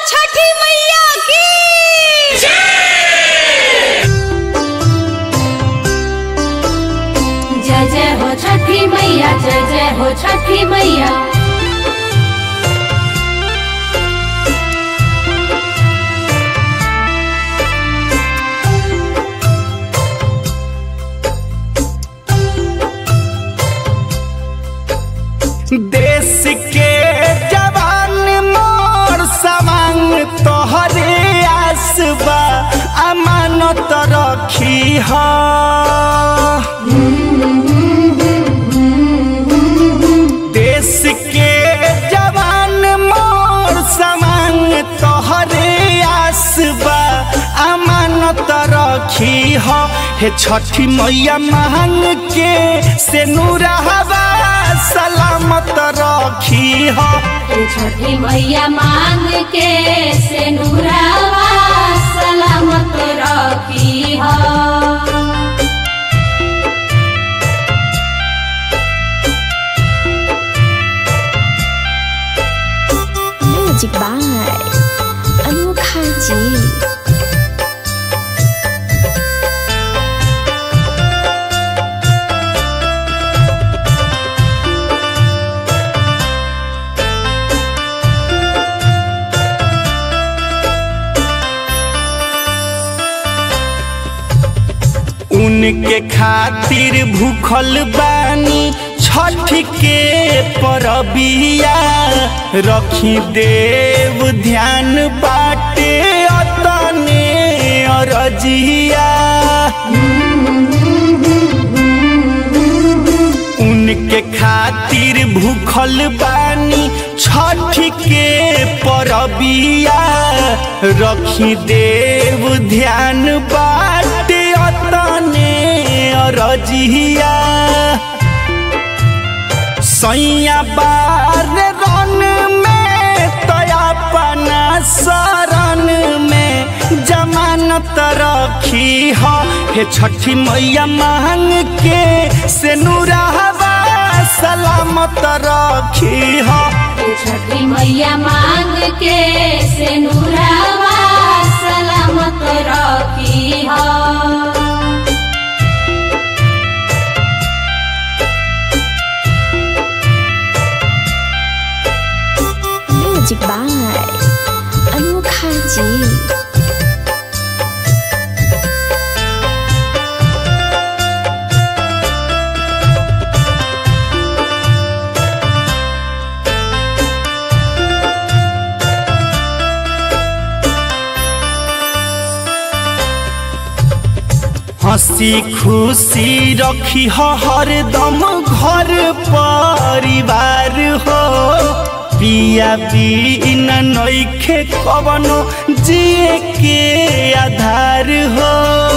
छठी मैया की जय जय हो छठी मैया जय जय हो छठी मैया देश के जवान मोर सवांग तोहरे आसबा अमानत रखी ह देश के जवान मोर सवांग तोहरे आसबा अमानत रखी ह हे छठी मैया मांग के से नूरहवा सलामत रखी ह हे छठी मैया मांग के से नूरावा सलामत रखी हो म्यूजिक बाय अनोखा जी उनके खातिर भूखल बानी छठ के परबिया रखी देव ध्यान बाटे अतने अरजिया उनके खातिर भूखल बानी छठ के परबिया रखी देव ध्यान बाटे अतने अरजिया सैया बार रन में तयापना शरण में जमानत रखी ह हे छठी मैया मांग के से नूरहवा सलामत रखी ह हे छठी मैया मांग के से नूरावा सलामत रखी हो म्यूजिक बाय अनोखा जी हंसी खुशी रखी हो हरदम घर परिवार हो पिया बिना नइखे कवनो जिए के आधार हो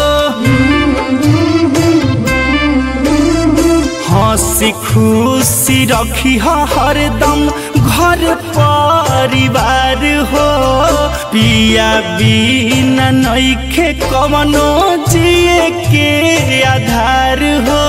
हंसी खुशी रखी हो हरदम घर परिवार हो पिया बिना नइखे कवनो जिए के आधार हो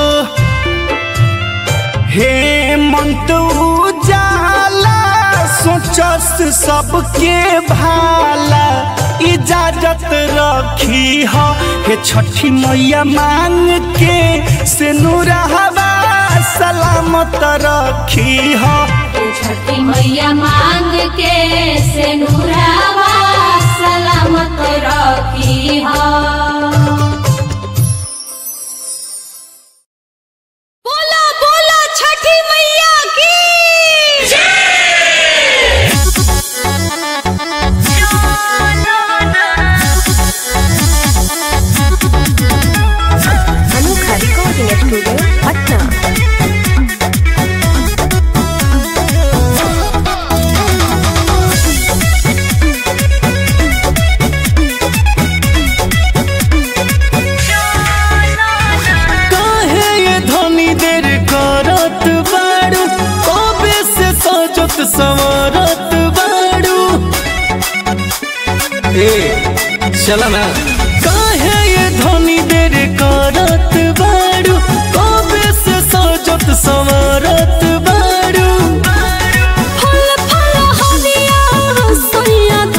हे मंत उजाला सोचस सबके भाला इजाजत रखी हो हे छठी मैया मांग के से नूरहवा सलामत रखी हो हे छठी मैया मांग के से नूरावा सलामत रखी हो बोला बोला छठी मैया की अनोखा रिकॉर्डिंग स्टूडियो पटना काहे ये धनी देर करत बाड़ू कबे से सजत संवरत बाड़ू ए चला ना काहे ये धनी देर करत बाड़ू कबे से सजत संवरत बाड़ू फल फल हरिया सोया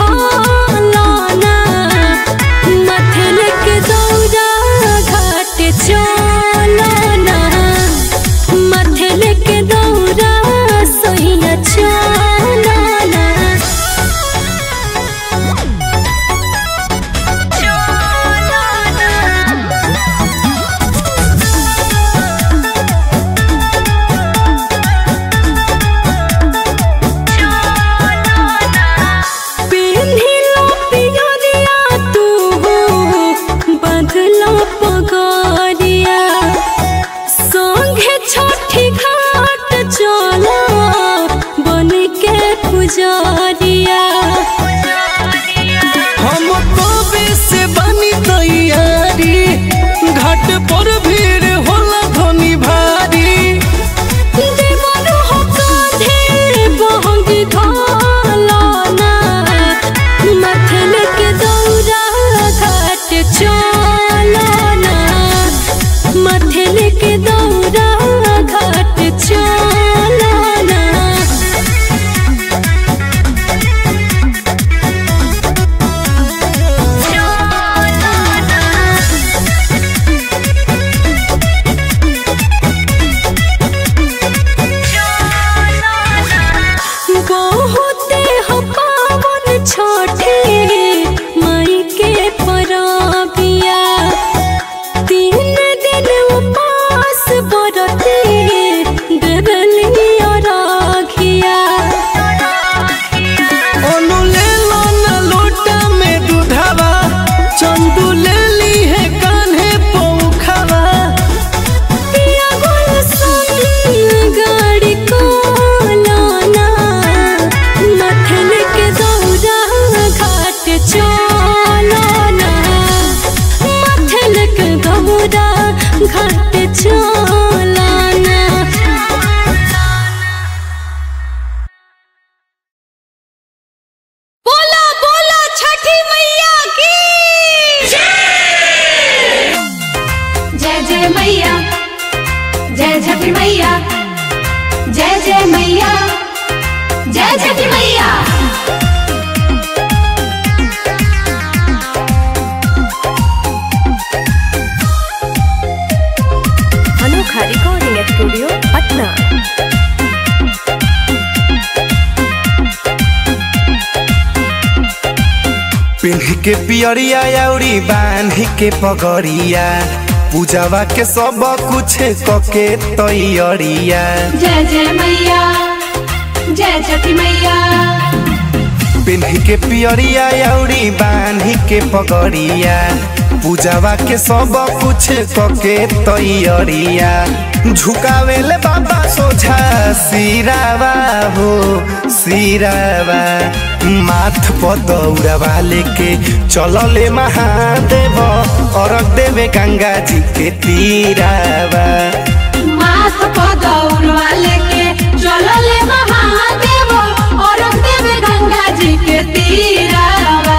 पिन्ह के पियरिया अउरी बांध के पगड़िया पूजावा के सब कुछ कके तैयरिया जय जय मैया जय छठी मैया पिन्ह के पियरिया अउरी बांध के पगड़िया पूजावा के सब कुछ कके तैयरिया झुकावेले बाबा सोझा सिरावा हो सिरावा माथ पर दौड़ावा लेके चलले महादेव अरग देवे गंगा जी के तीरावा माथ को दौड़वा लेके चलले महादेव और देव गंगा जी के तीरावा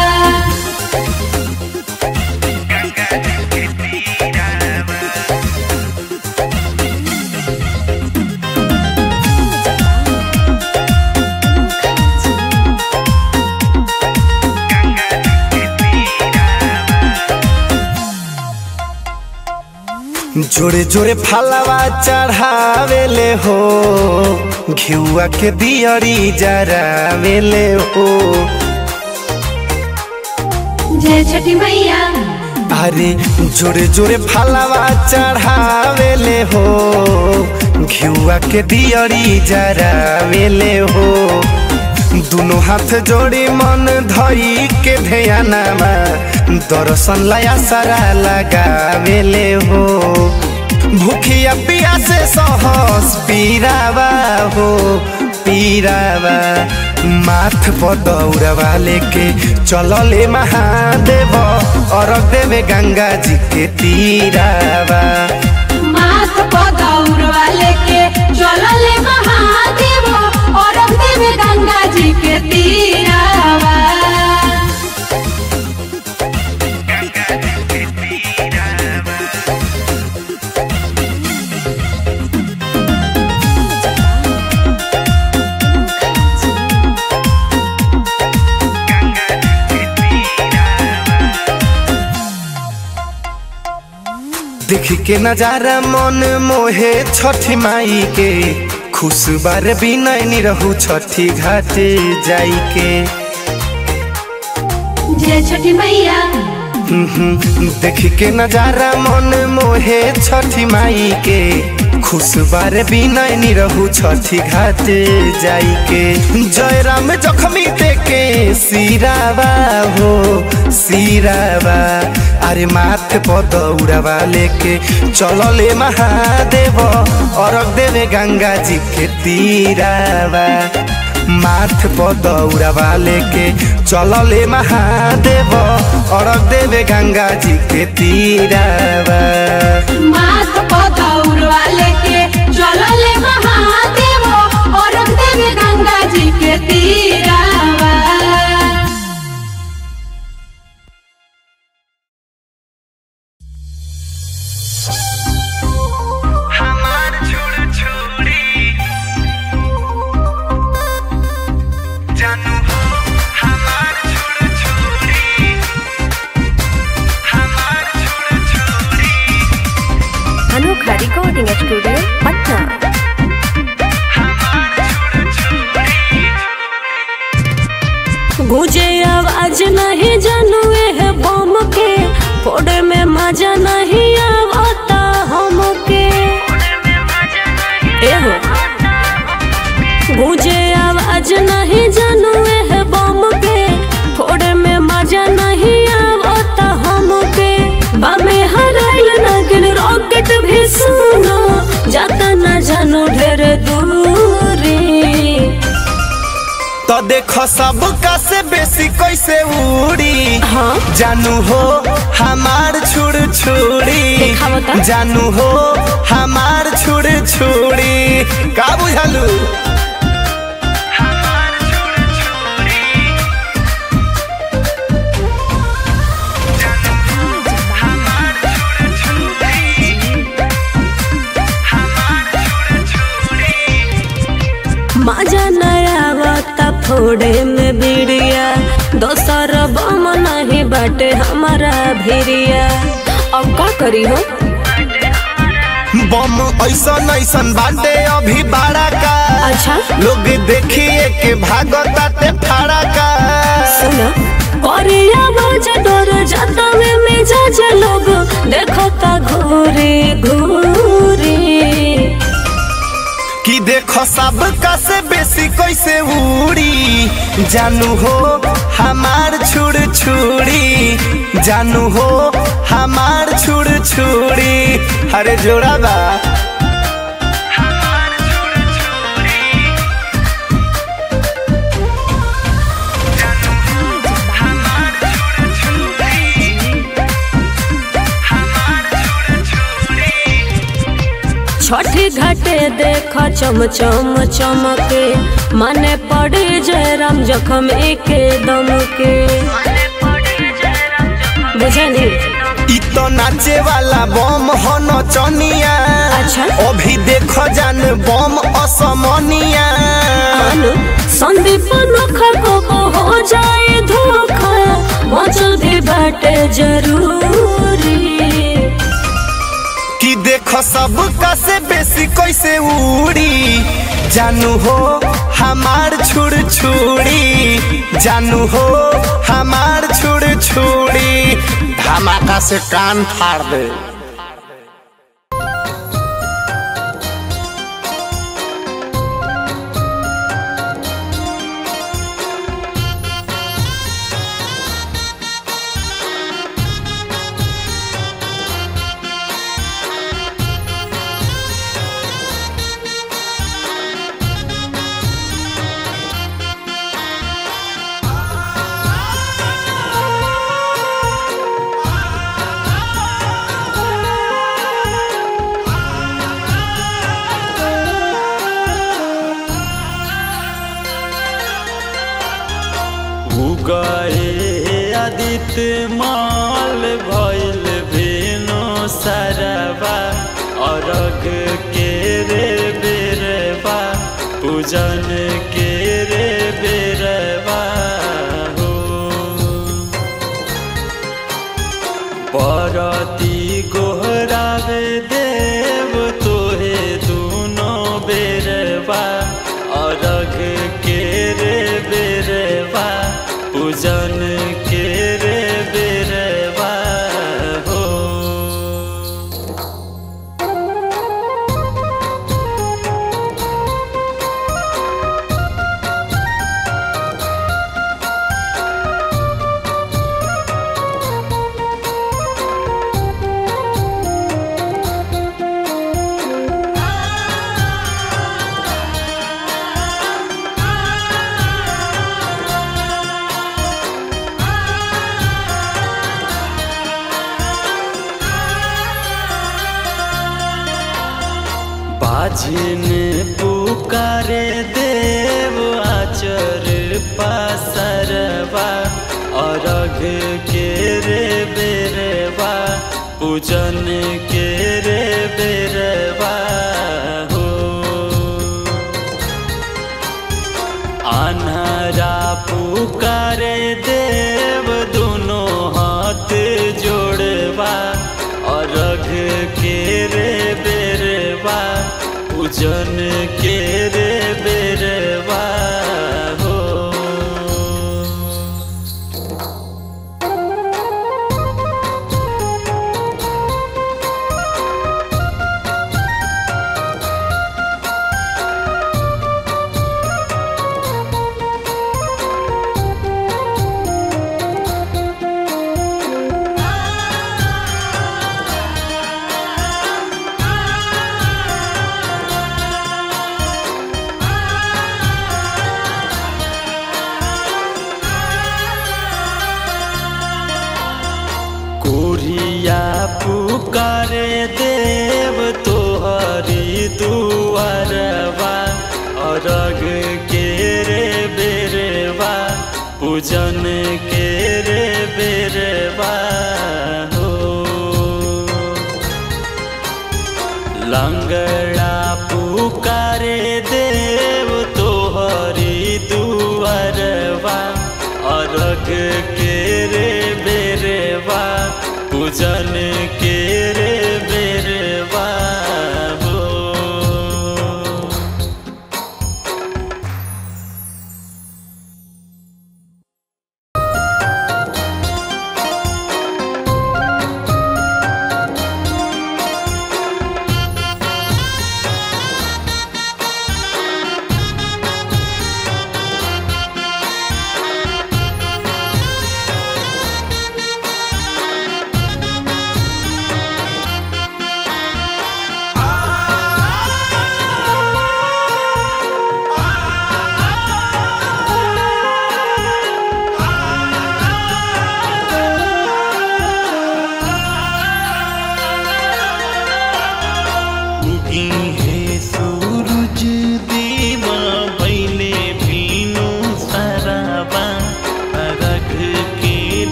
जोरे जोरे फलवा चढ़ावेले हो घिउआ के दियरी जरावेले हो जय छठी मैया अरे जोरे जोरे फलवा चढ़ावेले हो घिउआ के दियरी जरावेले हो दुनो हाथ जोड़ी मन धई के ध्यानमा दर्शन लया सारा लगावेले हो भूखिया पिया से सहस पीरावा हो पीरावा माथ पर दौड़वा लेके चलले महादेव और देवे गंगा जी के तीरावा माथ को दौड़वा लेके चलले महादेव और देव गंगा जी के तीरावा देख के नजारा मन मोहे छठी माई के खुश बार बिनय नी रहू छठी घाटे जाई के जय छठी मैया देख के नजारा मन मोहे छठी माई के खुश बार बिनय नी रहू छठी घाटे जाई के जय राम जखमी देके सिरावा हो सिरावा अरे माथ पर दौड़ावा लेके चलले महादेव अरग देवे गंगा जी के तीरावा माथ पर दौड़ावा लेके चलले महादेव अरग देवे गंगा जी के तीरावा माथ को दौड़वा लेके चलले महादेव और देव गंगा जी के तीरावा हमार छोड़ छोड़ी जानू हो हमार छोड़ छोड़ी हमार छोड़ छोड़ी अनोखा रिकॉर्डिंग स्टूडियो पटना गुजे आवाज नहीं जानू है बम के फोड़े में मजा नहीं आवता हमके एहो गुजे आवाज नहीं जानू है बम के फोड़े में मजा नहीं आवता हमके बामे हराइल नगिन रॉकेट भी सुनो जाता न जानू ढेर दूरी तो देखो सब का से बेसी कैसे उड़ी हाँ जानू हो हमार छुड़ छुड़ी देखावो त। जानू हो हमार छुड़ छुड़ी का बुझलू मजा नया फोड़े में बिड़िया दोसर बम नहीं बाटे हमारा भिरिया अब का करी हो बम ऐसन ऐसन बाटे अभी बाड़ा का अच्छा लोग देखिए के भागताते फाड़ा का सुन करे देखो सब का से बेसी कैसे उड़ी जानू हो हमार छुड़ छुड़ी जानू हो हमार छुड़ छुड़ी अरे जोड़ा बा छठी घाटे देख चम चम चमके माने पड़ी जय राम जखम एके दम के बुझली इ तो नाचे वाला बम हो नचनिया अच्छा। अभी देखो जान बम असमनिया अनु संदीप नोखा को हो जाए धोखा मचल भी बाटे जरूरी कि देखो सब का से बेसी कैसे उड़ी जानू हो हमार छुड़ छुड़ी जानू हो हमार छुड़ छुड़ी धमाका से कान फाड़ दे उगए आदित्य माल भइल भेनो सरवा अरग के रे बेरवा पूजन के रे बेरवा हो परती गोहरावे देव तोहे दुनो बेरवा अरघ के रे बेरवा पूजन के रे बेरवा हो बाजिन पुकारे देव आचर पासरवा अरघ के रे बेरवा पूजन के रे बेरवा हो अनहरा पुकारे देव दोनों हाथ जोड़वा अरघ के रे बेरवा पूजन के रे बेरवा हो कोरिया पुकारे देव तोहरी दुआरवा अरग के रे बेरवा पूजन के रे बेरवा हो लंगड़ा पुकारे देव तोहरी दुआरवा अरग के रे बेरवा पूजन के रे बेरवा हो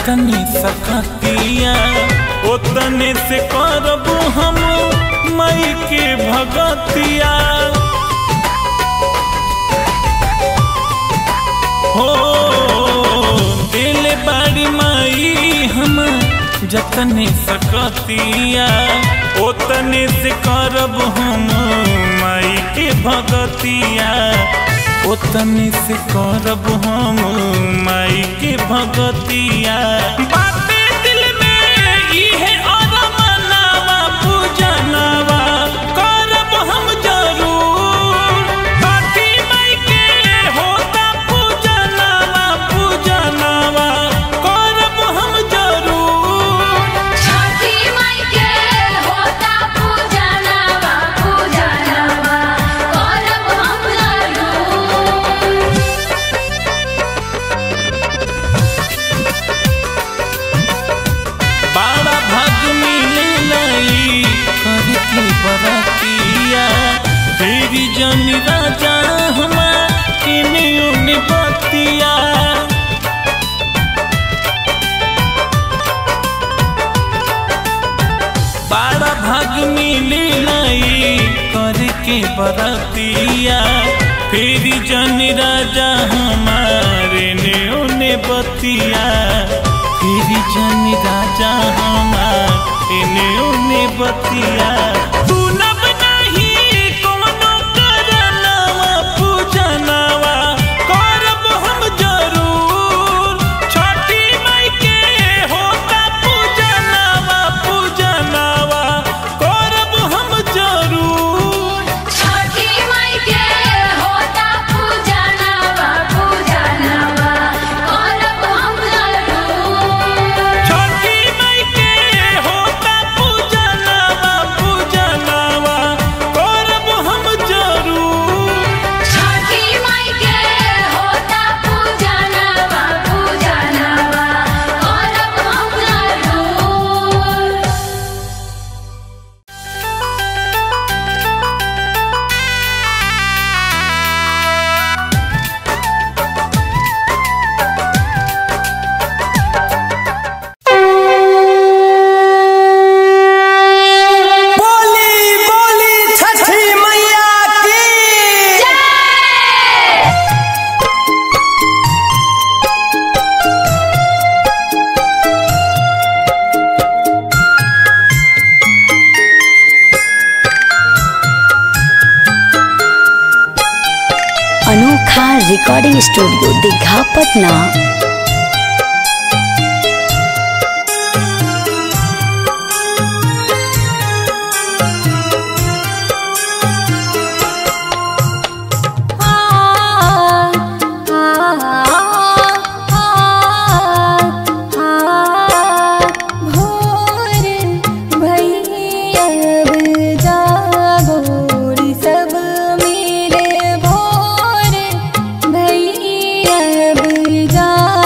जतने सकतिया ओतने से करब हम मई के भगतिया हो दिल बाड़ी माई हम जतने सकतिया ओतने से करब हम माई के भगतिया ओतने से करब हम माई के भगतिया बाते दिल में इहे अरमानवा पूजनवा करब हम जरूर काठी माई के होता पूजनवा पूजनवा करब हम जरूर छठी माई के होता पूजनवा पूजनवा करब हम जरूर बाड़ा भाग मिले लाई करके बरतिया फेरी जनी राजा हमार इने उने बतिया बाड़ा भाग मिले लाई करके बरतिया फेरी जनी राजा हमार इने उने बतिया फेरी जनी राजा हमार इने उने बतिया तू नब नहीं कोनो करनवा पूजनवा करब हम जरूर छठी माई के होता पूजनवा पूजनवा करब हम जरूर छठी माई के होता पूजनवा पूजनवा करब हम जरूर छठी माई के होता पूजनवा पूजनवा करब हम जरूर छठी माई के होता पूजनवा पूजनवा करब हम जरूर बोली बोली छठी मैया की अनोखा रिकॉर्डिंग स्टूडियो दीघा पटना सब मिले भोर भैया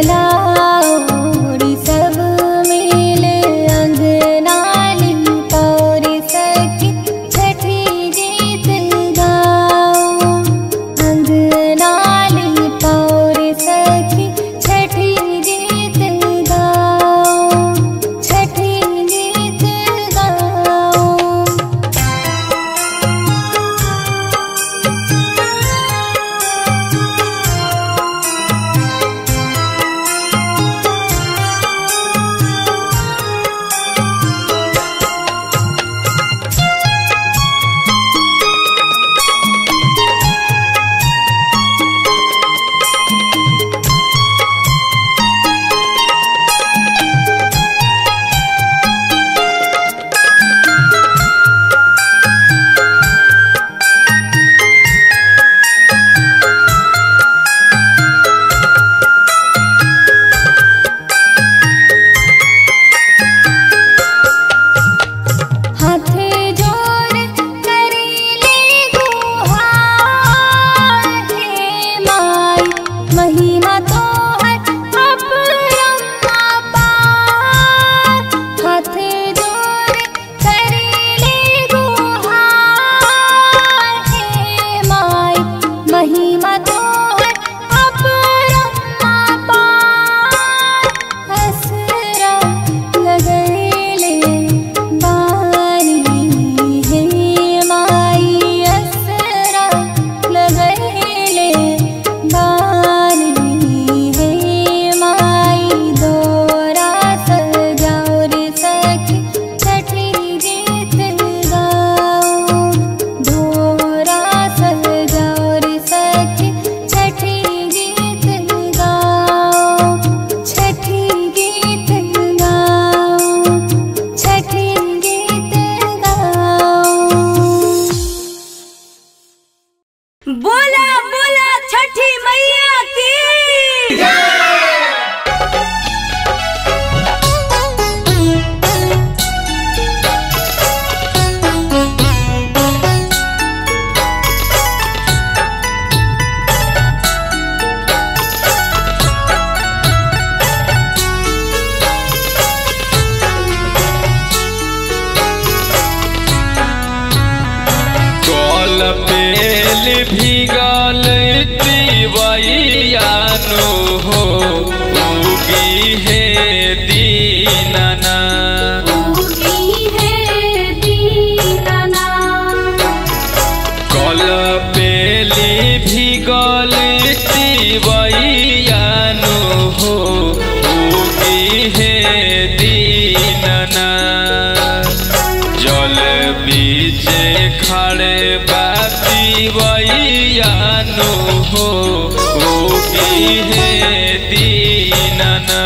राउरी सब मिले अंगनाली पौरी सखी छठी गीत गाओ अंगनाली पौरी सखी छठी गीत गाओ छठी गीत गाओ हाथे जोड़ करीले गुहार हे माई महिमा तो है अपरम्मा पार हाथे जोड़ करीले गुहार हे माई महिमा तो है अपरम्मा पार हसरा लगैले बारी हे माई असरा लगैले बारी हे माई दोरा सजाओ रे सखी छठी गीत गाओ दोरा सजाओ रे सखी छठी गीत गाओ छठी गीत गाओ छठी गीत गाओ बोला बोला छठी मैया की कल पेल भीगल तिवैयानो हो उगी हे दीनना उगी है दीनाना कल पेली भीगल तिवैयानो हो उगी हे दीनना जल बीचे खड़े बाती वैयानो हो उगी हे दीनना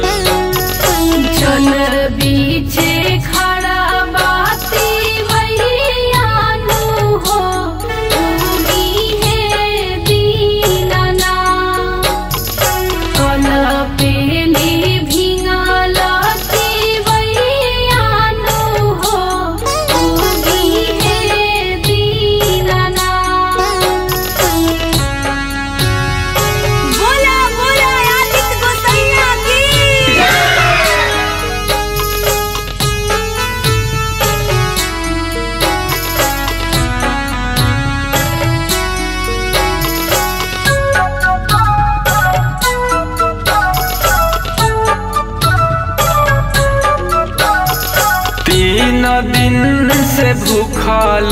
जल बीचे खड़ा बाती वैयानु हो उगी है दीनाना कल पेली भिंगलती वैयानु हो उगी है दीनाना बोला बोला आदित्य गोसैया की तीन दिन से भूखल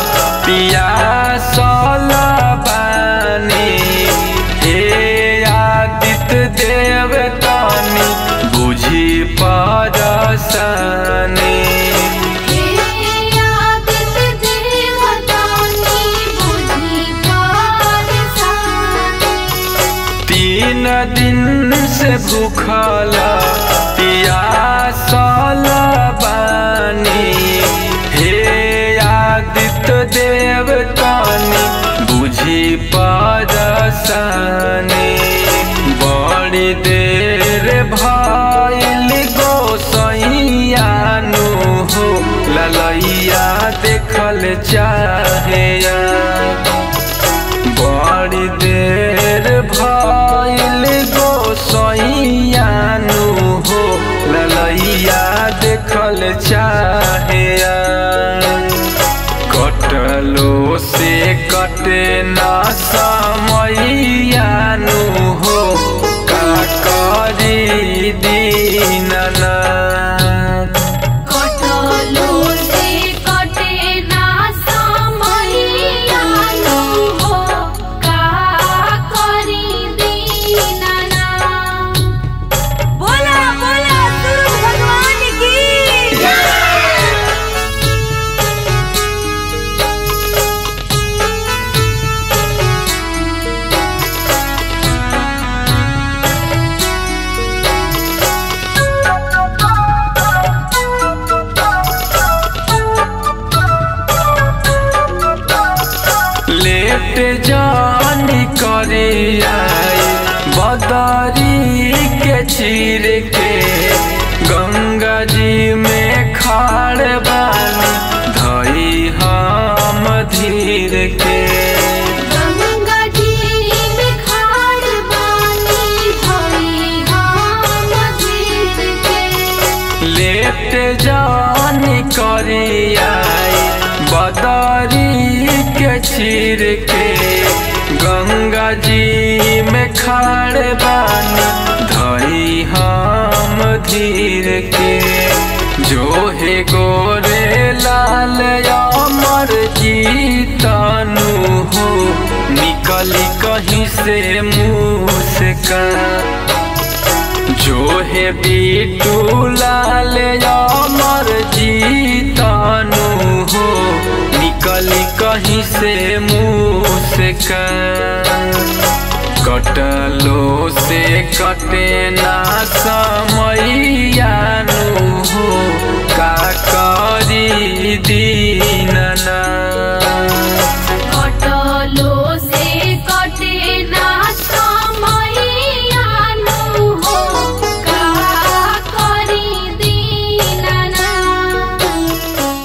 पियासल बानी हे आदित्य देव तानी बुझी परसनी तीन दिन से भूखल पियासल बानी हे आदित्य देव तानी बुझी परसनी बड़ी देर भइल गोसैयानु हो ललैया देखल चाहे बड़ी देर भइल गोसैया दीनानाथ कटलो से कटे ना समैया हो का करी दीनाना बोला बोला सूरज भगवान की लेट जानी करे आई बदरी के चीर के गंगा जी में खाड़ बानी धई हम धीर के गंगा जी में खाड़ बानी भई हम जीत के लेट जानी करे आई बदरी के चीर के गंगा जी में खाड़ बानी धई हम धीर के जो हे गोरे लाल अमर जीतानु हो निकली कहीं से मुँह से का जो है बीटू लाल अमर जीतानु हो निकली कहीं से मुँह से का कटलो से कटे ना समैया नु